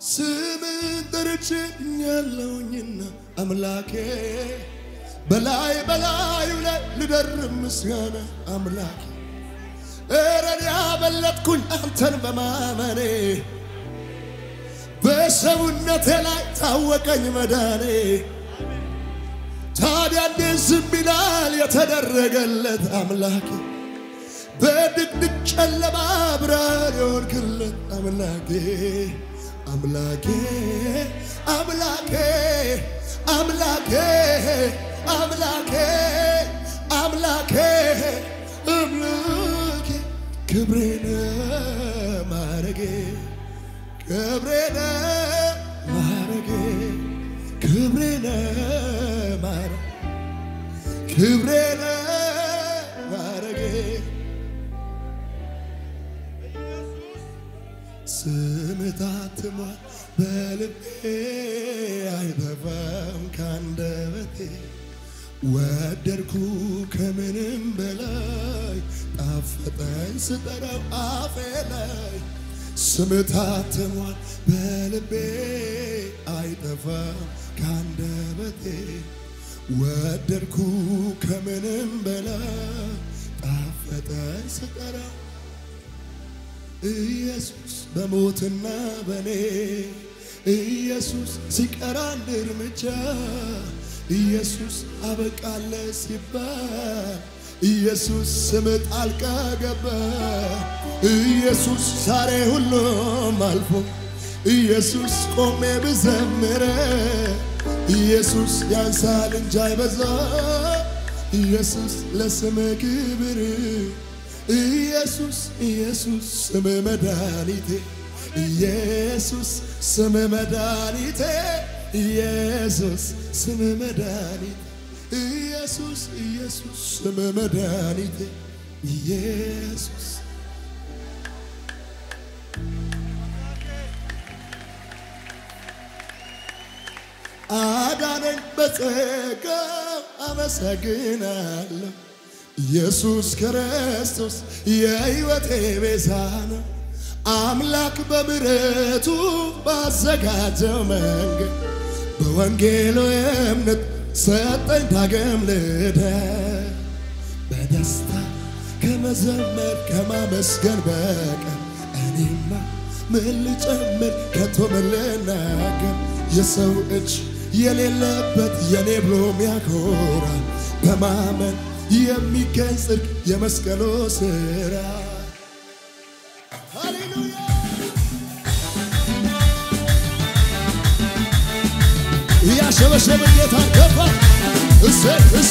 ስምን ጠርቼ ያለውኝና አምላኬ በላይ በላዩ ላይ ልደርብ ምስጋና አምላኬ እረን ያበለጥኩኝ አንተን በማመኔ በሰውነቴ ላይ ታወቀኝ መዳኔ። ታዲያ እንዴት ዝም ይላል የተደረገለት አምላኬ? በድቅድቅ ጨለማ ብርሃን የሆንክለት አምላኬ አምላኬ አምላኬ አምላኬ አምላኬ አምላኬ አምላኬ ክብሬነ ማረጌ ክብሬነ ማረጌ ክብሬነ ማረ ክብሬነ ማረጌ ስምህ ታትሟል በልቤ አይጠፋም ካንደበቴ ወደድኩ ከምንም በላይ ጣፈጠኝ ስጠራው አፌ ላይ ስምህ ታትሟል በልቤ አይጠፋም ካንደበቴ ወደድኩ ከምንም በላይ ጣፈጠኝ ስጠራው ኢየሱስ በሞትና በኔ ኢየሱስ ሲቀር አንድ እርምጃ ኢየሱስ አበቃለ ሲባል ኢየሱስ ስም ጣልቃ ገባ ኢየሱስ ዛሬ ሁሉም አልፎ ኢየሱስ ቆሜ ብዘምረ ኢየሱስ ያንሳል እንጂ አይበዛ ኢየሱስ ለስም ክብር ኢየሱስ ኢየሱስ ስም መድኃኒቴ ኢየሱስ ስም መድኃኒቴ ኢየሱስ ስም መድኃኒቴ ኢየሱስ ኢየሱስ ስም መድኃኒቴ ኢየሱስ አዳነኝ በጸጋው አመሰግናለሁ ኢየሱስ ክርስቶስ የሕይወቴ ቤዛ ነው። አምላክ በምሕረቱ ባዘጋጀው መንገድ በወንጌሉ እምነት ሰጠኝ ዳግም ልደት። በደስታ ከመዘመር ከማመስገን በቀር እኔማ ምን ልጨምር ከቶ ምን ልናገር? የሰው እጅ የሌለበት የኔ ብሎ ሚያኮራ በማመን የሚገኝ ጽድቅ የመስቀሉ ስራ ሃሌሉያ እያሸበሸበ ጌታ ገባ እሰ እሰ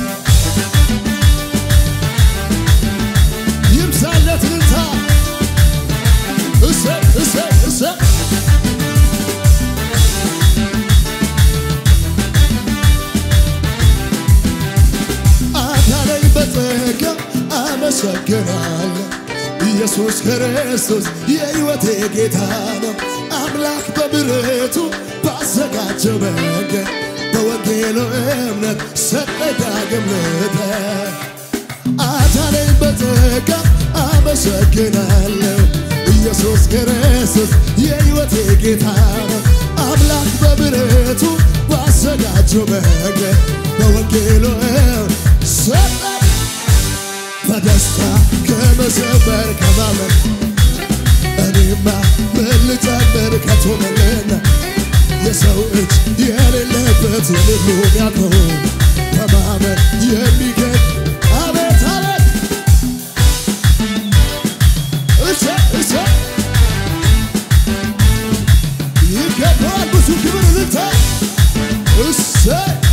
ይብዛለት ልልታ እሰ እሰ እሰ አዳነኝ በጸጋ አመሰግናለሁ። ኢየሱስ ክርስቶስ የሕይወቴ ጌታ ነው። አምላክ በምሕረቱ ባዘጋጀው መንገድ በወንጌሉ እምነት ሰጠኝ ዳግም ልደት። አዳነኝ በጸጋ አመሰግናለሁ። ኢየሱስ ክርስቶስ የሕይወቴ ጌታ ነው። አምላክ በምሕረቱ ባዘጋጀው መንገድ በወንጌሉ ሰጠኝ በደስታ ከመዘመር ከማመን እኔማ ምን ልጨምር ከቶ ምንና የሰው እጅ የሌለበት ልሉ ያቆም በማመን የሚገኝ አቤት አቤት እሰ እሰ ይገባዋል ብዙ ክብር ልታ እሰ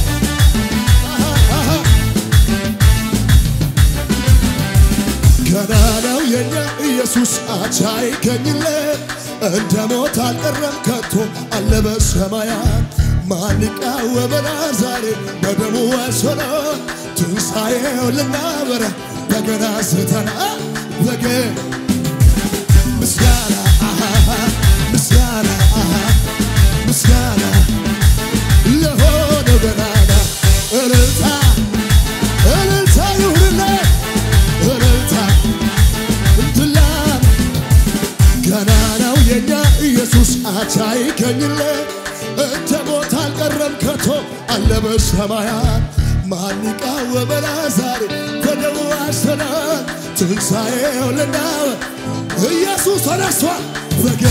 ገና ነው የኛ ኢየሱስ አቻ ይገኝለት እንደ ሞት አልቀረም ከቶ አለ በሰማያት ማን ይቃወመናል ዛሬ በደሙ ወሰኖ ትንሣኤው ልናበራ በገና ስተና በገ ምስጋና አሃ ምስጋና አሃ ምስጋና ለሆነው ገናና እልልታ እልልታ ይሁንለት እልልታ እንትላ ገና ነው የኛ ኢየሱስ አቻ ይገኝለት እንደ ሞት አልቀረም ከቶ አለ በሰማያት ማን ይቃወመናል ዛሬ በደሙ አሸናል ትንሣኤው ልናወ ኢየሱስ ተነስቷል በጌ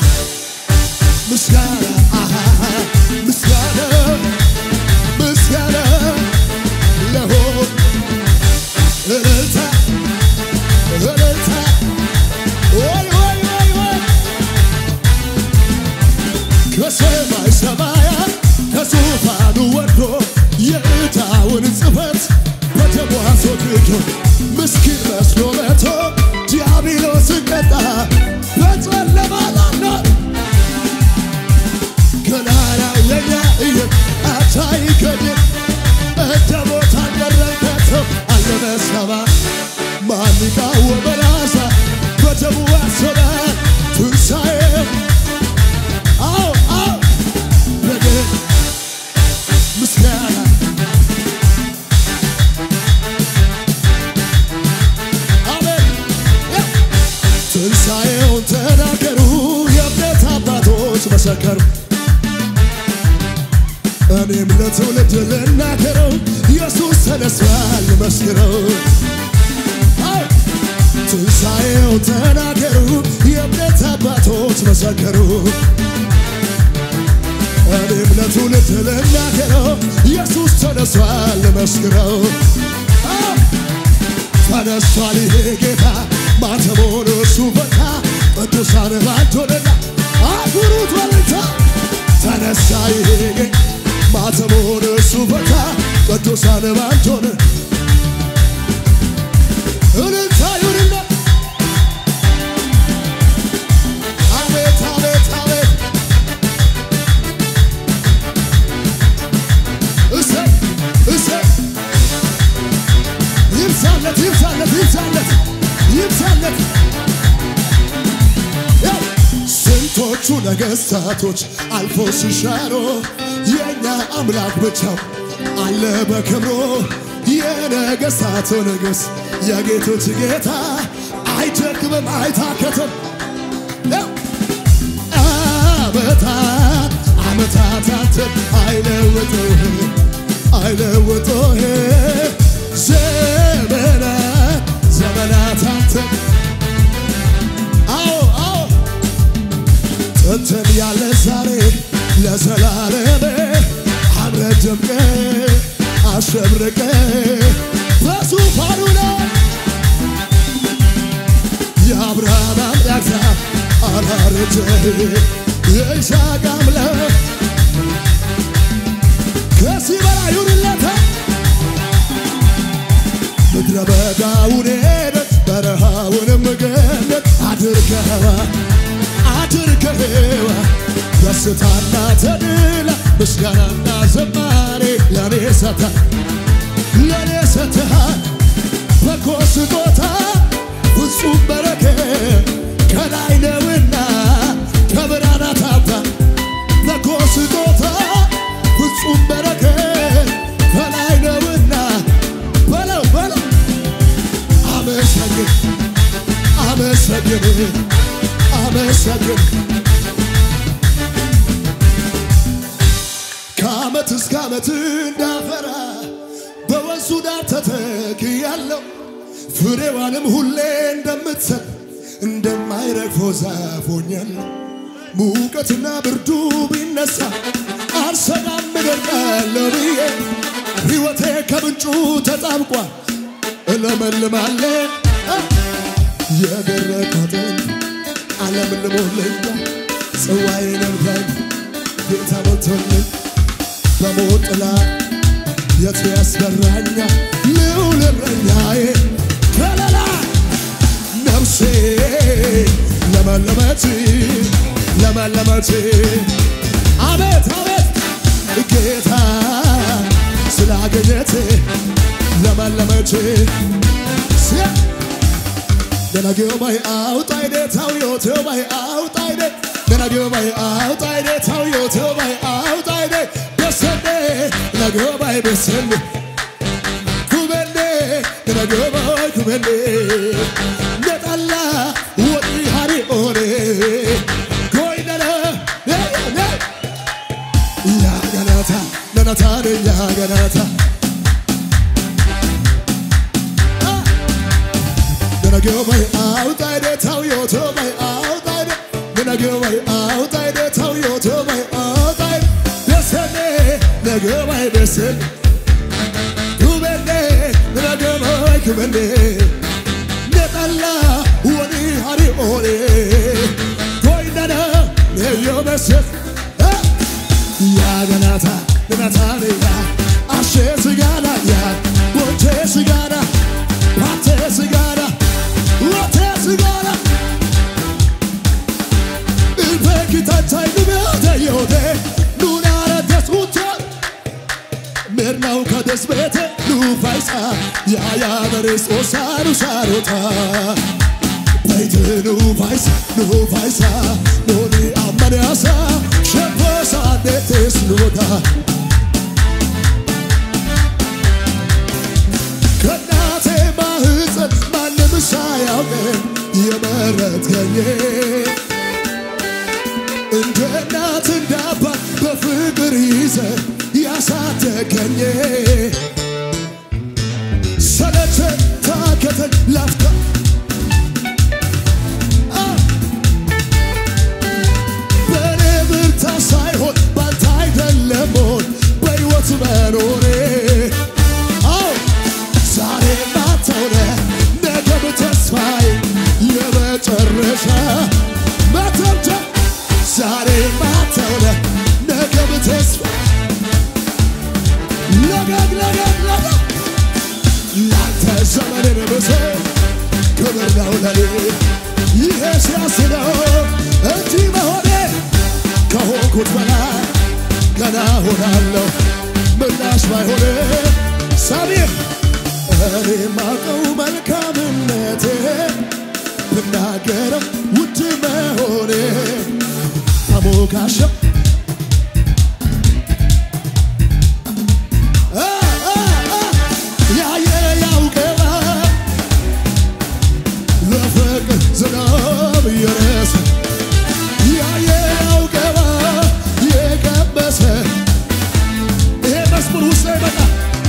ምስጋና አሃ ምስጋና ምስጋና ለሆን እልልታ እልልታ ወይ ወይ ወይ ወይ ከሰማይ ሰማያት ከዙፋኑ ወርዶ የዕዳውን ጽሕፈት በደሙ አስወግዶ ምስኪን መስሎ መቶ ዲያብሎስን ቀጣ በጨለማ ላኖር ገናናው የኛ እየ አታይከድን እንደ ሞት አልቀረበትም አለ በሰማይ ማን ይቃወመናል በደሙ አሰበ ትንሣኤው አዎ አዎ በግን ምስጋና አሜን ያ ትንሣኤውን ተናገሩ የእምነት አባቶች መሰከሩ እኔም ለትውልድ ልናገረው ኢየሱስ ተነስቷል መስክረው አዎ ትንሣኤው ተናገሩ የእምነት አባቶች መሰከሩ እኔም ለትውልድ ልናገረው ኢየሱስ ተነስቷል መስክረው አዎ ተነስቷል ይሄ ጌታ ማተቦን እሱ ፈታ ቅዱሳን ባንቶንና አጉሩት በልታ ተነሳ ይሄ ጌታ ማተቦን እሱ ፈታ ቅዱሳን ባንቶን እልልታ ይሁንና አቤት አቤት አቤት እሰይ እሰይ ይብዛለት ይብዛለት ይብዛለት ይብዛለት ያው ስንቶቹ ነገሥታቶች አልፎ ሲሻሮ የእኛ አምላክ ብቻው አለ በክብሮ የነገሥታቱ ንጉሥ የጌቶች ጌታ አይደክምም አይታከትም ያው ዓመታት ዓመታታትን አይለውጥህ አይለውጥህ ዘመናት ዘመናታትን አዎ አዎ ጥንትን ያለ ዛሬ ለዘላለም አምረ ደምቀ አሸብርቀ በዙፋኑ ላይ የአብርሃም አምላክ አላረጀህ የይስሐቅ አምላክ ከዚህ በላይ ይሁንለታ ምድረ በዳውን ሄደት በረሃውንም ገነት አድርገዋ አድርገዋ ደስታና ተድላ ምስጋናና ዘማሬ ለኔ ሰተ ለኔ ሰተሃል በጎ ስጦታ ፍጹም በረከት ከላይ ነውና ከብርሃናት አባት በጎ ስጦታ ፍጹም በረከት ከላይ ነውና በለው በለው አመሰግን አመሰግን አመሰግን ከዓመት እስከ ዓመት እንዳፈራ በወንዙ ዳር ተተክያለሁ ፍሬዋንም ሁሌ እንደምትሰጥ እንደማይረግፈው ዛፍ ሆኛለሁ። ሙቀትና ብርዱ ቢነሳ አልሰጋም እደርቃለሁ ብዬ ሕይወቴ ከምንጩ ተጣብቋል እለመልማለን የደረቀትን ዓለም ልሞልኛል ጽዋዬንም ከን ጌታ ሞልቶልኝ በሞት ጥላ የቱ ያስፈራኛል? ልዑል እረኛዬ ከለላ ነፍሴ ለመለመች ለመለመች አቤት አቤት ጌታ ስላገኘት ለመለመች ደናጌባይ አውጣይዴ ታውዮቴባይ አውጣይዴ ደናጌባይ አውጣይዴ ታውዮቴባይ አውጣይዴ በሰኔ ደናጌባይ በሰኔ ኩበኔ ደናጌባይ ኩበኔ ነጠላ ወዲ ሃሪ ኦሬ ጎይነረ ገናታ ነኝ ያ ገናታ ገናጌው ባይ አውጣይ ደታው ዮቶ ባይ አውጣይ ደ ገናጌው ባይ አውጣይ ደታው ዮቶ ባይ አውጣይ ደሰኔ ነገው ባይ ደሰኔ ኩበኔ ነገው ባይ ኩበኔ ነጠላ ወኒ ሃሪ ኦሌ ጎይነነ ነዮ መሰት ያገናታ ገናታ ነያ አሼ ስጋና ያ ቦቴ ስጋና ፓቴ ስጋና ወቴ ስጋና ኢልፌኪታታይ ኑቤቴ ዮቴ ኑናረደስ ውቻ mirnau kades bete nu faisa ya ya dares o saru sarota Baite nu faisa nu faisa nu ni amane asa shepo sa detes nuda ከናቴ ማህፀን ማንም ሳያውቅ የመረጥከኝ እንደ እናት እንደ አባት በፍቅር ይዘ ያሳደገኝ ሰለቸ ታከተን ላፍታ አ! በእኔ ብርታት ሳይሆን ባንተ አይደለም ሆን በሕይወት መኖሬ አዎ ዛሬ ማተውነ ነገም ተስፋዬ የመጨረሻ መተምተ ዛሬ ማተውነ ነገም ተስፋ ለገግ ለገግ ለገግ ላንተ ዘመንን ብሴ ክብር ነው ለኔ ይሄ ሲያስለው እንጂ መሆኔ ከሆንኩት በላይ ገና ሆናለሁ ምላሽ ባይሆን ሳቢር እኔ ማቀው መልካምነቴ ብናገረው ውድ መሆኔ ተሞካሸው አ አ አ ያየ ያውቀዋል ለፍቅር ዝናብ እየረሰ ያየ ያውቀዋል የቀመሰ ይሄ መዝሙር ውስጥ ይመጣ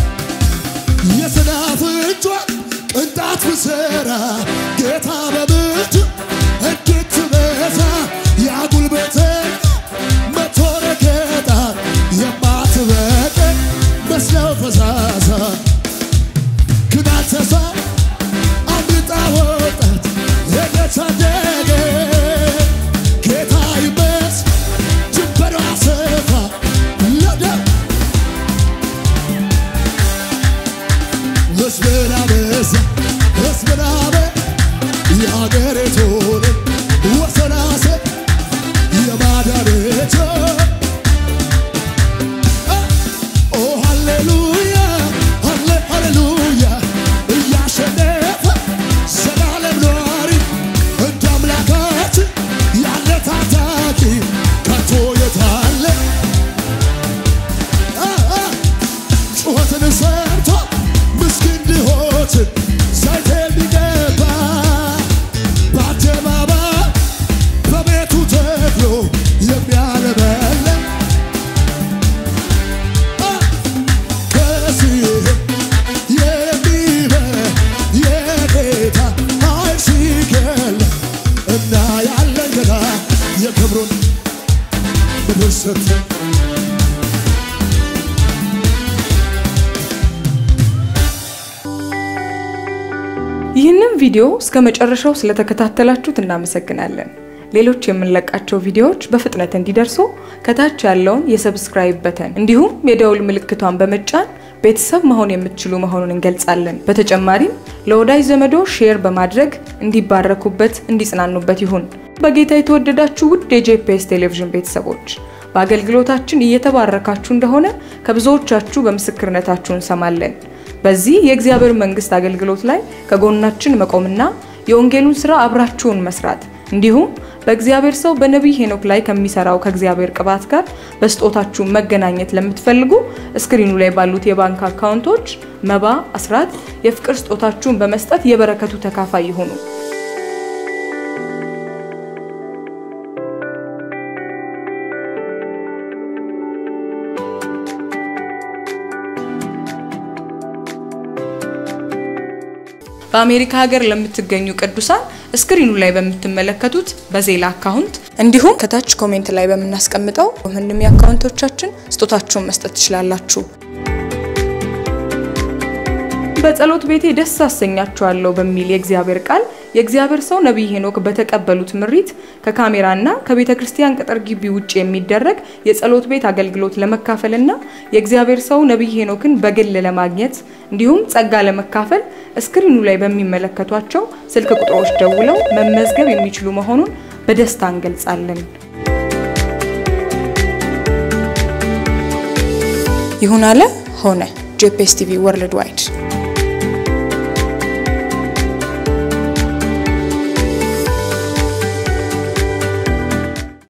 የስናፍጯን ቅንጣት ብሰራ ጌታ በምሕረቱ እንድትበዛ ያጉልበተኝ መቶ ረገጣ የማትበቀል መስለው ፈዛዛ ግን አልተሳ አምልጣ ወጣት የተታደገ ጌታ ይመስ ድንበሯ ሰፋ ለደም ሕዝብን አበዛ ሕዝብን አበ የአገሪቱን ወሰናሰ የማዳነቻ ኦ ሃሌሉያ ሃሌ ሃሌሉያ እያሸነፈ ዘላለም ኗሪ እንደ አምላካችን ያለ ታታቂ ከቶ የታለ አ አ ጩኸትን ሰምቶ ምስኪን ድሆችን ዘይት የሚቀባ በአደባባይ በቤቱ ተክሎ የሚያለበልብ አ ከዚህ የሚበልጥ የጌታ ኃይል ሲገለጥ እና ያለን ገና የክብሩን ምድር ሰጥተን ይህንን ቪዲዮ እስከ መጨረሻው ስለተከታተላችሁት እናመሰግናለን። ሌሎች የምንለቃቸው ቪዲዮዎች በፍጥነት እንዲደርሱ ከታች ያለውን የሰብስክራይብ በተን እንዲሁም የደውል ምልክቷን በመጫን ቤተሰብ መሆን የምትችሉ መሆኑን እንገልጻለን። በተጨማሪም ለወዳጅ ዘመዶ ሼር በማድረግ እንዲባረኩበት፣ እንዲጽናኑበት ይሁን። በጌታ የተወደዳችሁ ውድ የጄፒኤስ ቴሌቪዥን ቤተሰቦች በአገልግሎታችን እየተባረካችሁ እንደሆነ ከብዙዎቻችሁ በምስክርነታችሁ እንሰማለን። በዚህ የእግዚአብሔር መንግስት አገልግሎት ላይ ከጎናችን መቆምና የወንጌሉን ስራ አብራችሁን መስራት እንዲሁም በእግዚአብሔር ሰው በነቢይ ሄኖክ ላይ ከሚሰራው ከእግዚአብሔር ቅባት ጋር በስጦታችሁ መገናኘት ለምትፈልጉ እስክሪኑ ላይ ባሉት የባንክ አካውንቶች መባ፣ አስራት፣ የፍቅር ስጦታችሁን በመስጠት የበረከቱ ተካፋይ ይሁኑ። በአሜሪካ ሀገር ለምትገኙ ቅዱሳን ስክሪኑ ላይ በምትመለከቱት በዜላ አካውንት እንዲሁም ከታች ኮሜንት ላይ በምናስቀምጠው ምንም የአካውንቶቻችን ስጦታችሁን መስጠት ትችላላችሁ። በጸሎት ቤቴ ደስ አሰኛችኋለሁ በሚል የእግዚአብሔር ቃል የእግዚአብሔር ሰው ነቢይ ሄኖክ በተቀበሉት ምሪት ከካሜራና ከቤተ ክርስቲያን ቅጥር ግቢ ውጭ የሚደረግ የጸሎት ቤት አገልግሎት ለመካፈልና የእግዚአብሔር ሰው ነቢይ ሄኖክን በግል ለማግኘት እንዲሁም ጸጋ ለመካፈል እስክሪኑ ላይ በሚመለከቷቸው ስልክ ቁጥሮች ደውለው መመዝገብ የሚችሉ መሆኑን በደስታ እንገልጻለን። ይሁን አለ ሆነ። ጄፒኤስ ቲቪ ወርልድ ዋይድ